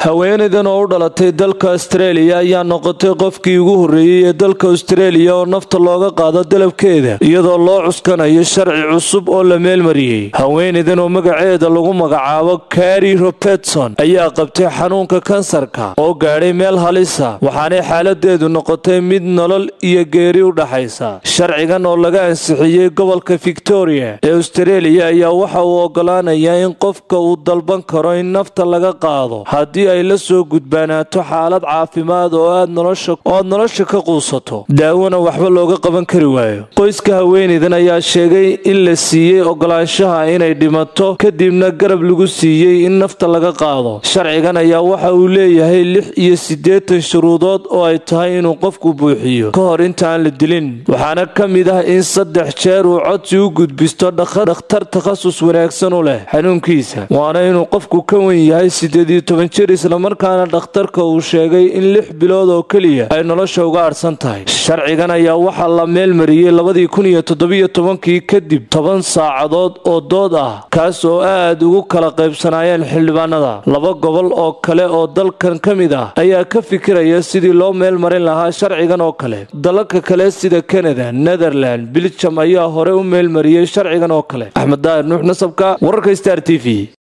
haweenaydan oo u dhalatay dalka astareeliya ayaa noqotay qofkii ugu horreeyey ee dalka astareeliya oo nafta looga qaado dalabkeeda iyadoo loo cuskanayo sharci cusub oo la meelmariyey haweenaydan oo magaceeda lagu magacaabo kari robertson ayaa qabtay xanuunka kansarka oo gaadhay meel halisa waxaanay xaaladeedu noqotay mid nolol iyo geeri u dhaxaysa sharcigan oo laga ansixiyey gobolka victoria ee astareeliya ayaa waxa uu ogolaanayaa in qofka uu dalban karo in nafta laga qaado haddii ay la soo gudbaanaato xaalad caafimaad oo aad nolosha ka quusato daawona waxba looga qaban kari waayo qoyska haweenaydan ayaa sheegay in la siiyey ogolaanshaha inay dhimato kadibna garab lagu siiyey in nafta laga qaado sharcigan ayaa waxa uu leeyahay lix iyo siddeetan shuruudood oo ay tahay inuu qofku buuxiyo ka hor intaan la dilin waxaana ka mid ah in saddex jeer uu codsi u gudbisto dhakhtar takhasus wanaagsan u leh xanuunkiisa waana inuu qofku ka wen yahay siddeed iyo toban jir islamarkaana dhakhtarka uu sheegay in lix bilood oo keliya ay nolosha uga adhsan tahay sharcigan ayaa waxaa la meelmariyey labadii kun iyo toddobiyo tobankii kadib toban saacadood oo dood ah kaas oo aad ugu kala qaybsanaayeen xildhibaanada laba gobol oo kale oo dalkan ka mid ah ayaa ka fikiraya sidii loo meelmarin lahaa sharcigan oo kale dalalka kale sida kanada netherland biljam ayaa hore u meelmariyey sharcigan oo kale axmed daahir nuux nasabka wararka star t v